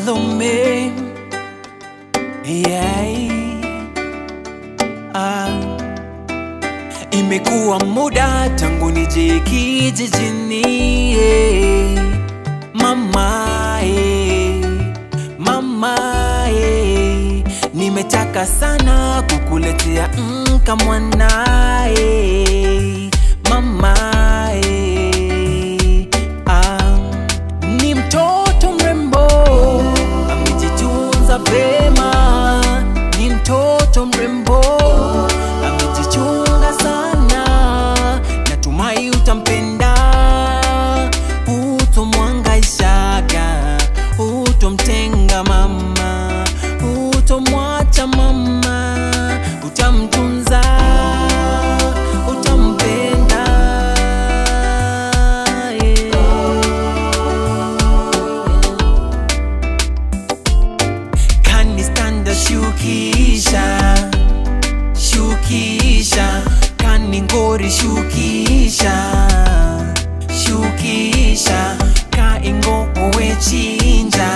follow me. Yeah. Ah. Imekuwa muda tangu nije kijijini yeah. Mama eh, mama eh. Nimetaka sana kukuletea mka mwana eh. Mama eh. ah. Ni mtoto mrembo amejitunza vema, ni mtoto mrembo amejichunga sana, natumai utampenda, utomwangaishaga, utomtenga mama, utomwacha mama, utamtunza, utampenda yeah. kanistanda shukisha shukisha kaningori shukisha shukisha kaingo owe chinja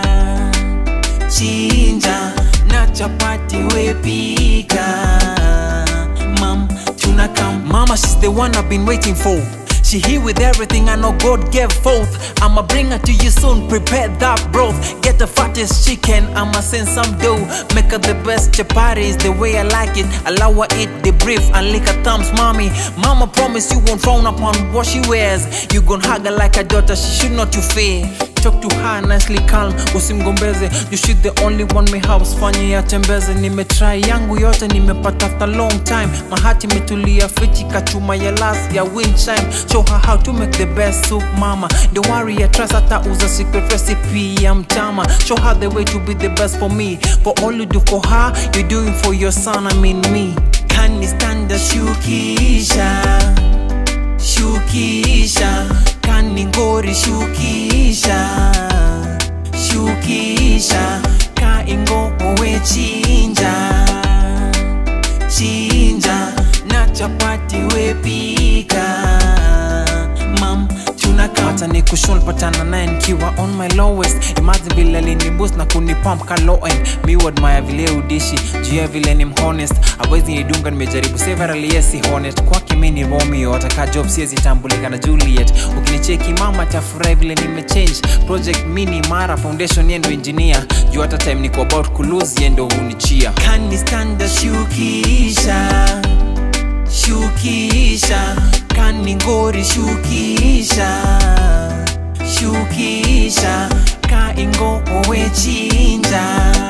chinja na chapati wepika mam tunakam mama she's the one i've been waiting for she here with everything I know God gave forth. I'ma bring her to you soon. Prepare that broth. Get the fattest chicken. I'ma send some dough. Make her the best chapatis the way I like it. Allow her eat the brief and lick her thumbs, mommy. Mama promise you won't frown upon what she wears. You gon' hug her like a daughter. She should not you fear. Talk to her nicely calm, usimgombeze You she the only one me house fanye yatembeze Nimetry yangu yote nimepata after long time Mahati imetulia fiti kachuma ya last ya wind chime Show her how to make the best soup mama Don't worry ya trust hata uza secret recipe ya mtama Show her the way to be the best for me For all you do for her, you doing for your son I mean me Can stand shukisha shukisha kaningori shukisha shukisha kaingo owe chinja chinja na chapati wepika mam tunakata ni kushul patana naye nikiwa on my lowest imagine vile aliniboost na kunipump ka low end mi wadmaya vile udishi juu ya vile ni mhonest awezi nidunga nimejaribu several yes si honest kwake mi ni romeo ataka job siezi tambulika na juliet ukinicheki mama tafurahi vile nimechange project mini mara foundation yendo engineer juu hata time niko about kulose yendo unichia kanistanda shukisha shukisha kaningori shukisha shukisha kaingo owe chinja